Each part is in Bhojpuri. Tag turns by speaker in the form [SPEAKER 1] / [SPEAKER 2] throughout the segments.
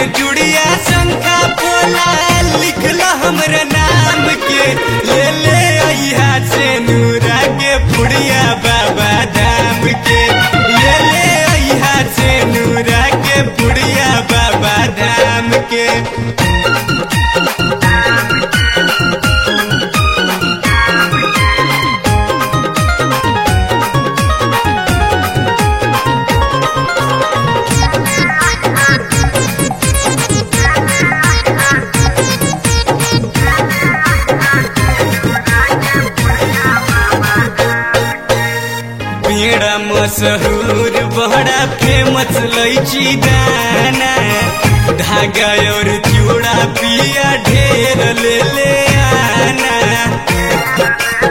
[SPEAKER 1] चुड़िया शंखा पोला लिखला हमरा नाम के ले ले अइहा से नूरा के पुड़िया बाबा धाम के ले ले अइहा से नूरा के पुड़िया बाबा धाम के पेड़ा मशहूर बड़ा फेमस लैची दाना धागा और चूड़ा पिया ढेर ले ले आना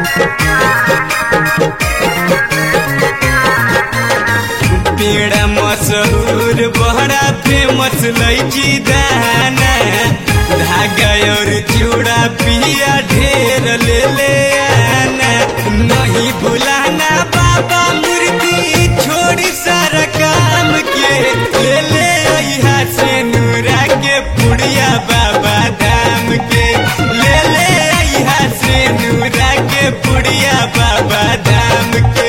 [SPEAKER 1] पेड़ा मशहूर बड़ा फेमस लैची दाना धागा और चूड़ा पिया ढेर ले ले आना नहीं भुलाना बाबा मूर्ति छोड़ सारा काम के ले ले अइहा से नूरा के पुड़िया बाबा धाम के ले ले अइहा से नूरा के पुड़िया बाबा धाम के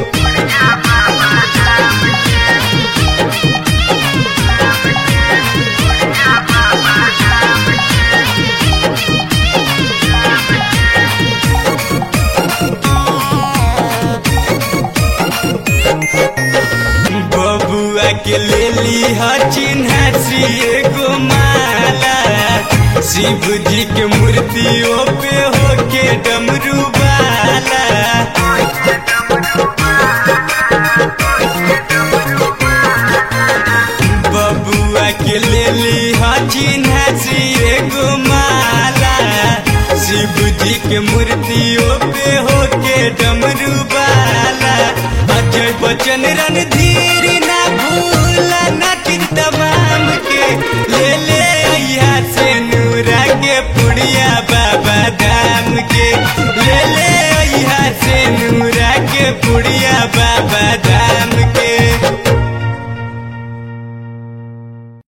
[SPEAKER 1] बबुआ के ले ली चिन्हा सी एगो माला शिव जी के मूर्तियों पे होके डमरू वाला